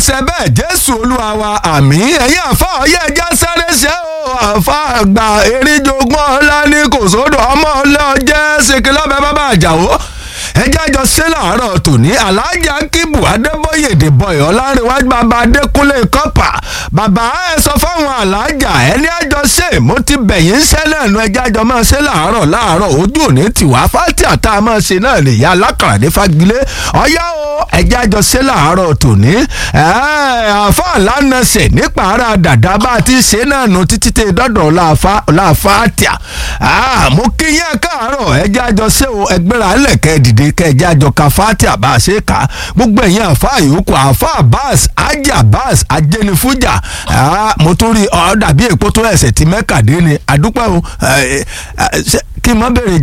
ṣe bẹ́ẹ̀ jésù olúwa wa àmì ẹ̀yìn àfa ọ̀yẹ́ ẹja sáré ṣe o àfa àgbà eríjogún ọ̀la ní kò sódò ọmọ ọlọ́jẹ́ ṣèkìlọ́bẹ̀ bàbá àjàwó ẹjẹ́ àjọ ṣe làárọ̀ tòní alájà kíbu adébóyè dèbọ̀yọ̀ ọlárẹ̀wájú bàbá adékúnlé kọ́pà bàbá ẹ sọ fáwọn alájà ẹni àjọ ṣe mo ti bẹ̀yìn sẹ́lẹ̀ nu ẹjẹ́ àjọ máa ṣe làárọ̀ láàárọ̀ ojú òní tiwa fátì àtà máa ṣe náà lè ya alákàrà ní fagilé ọ̀yá o ẹjẹ́ àjọ ṣe làárọ̀ tòní àfa lánàṣẹ̀ nípa ara dàda bá a ti ṣe náà nu títí tẹ dọ́dọ̀ láàfáàtìà mo kí yẹn káàárọ̀ ẹjẹ́ àjọ ṣe o ẹgbẹ́ra ẹlẹ́kẹ́ dìde kẹjá jọ ka fatia bá a ṣe kà gbogbo ẹ̀yin àfa yòókù àfa abbas ajé abbas ajẹnifujà mo tún rí ọ dàbí èpo tó ẹsẹ̀ tí mẹ́kàdé ni àdúpẹ́ o kí n má bèrè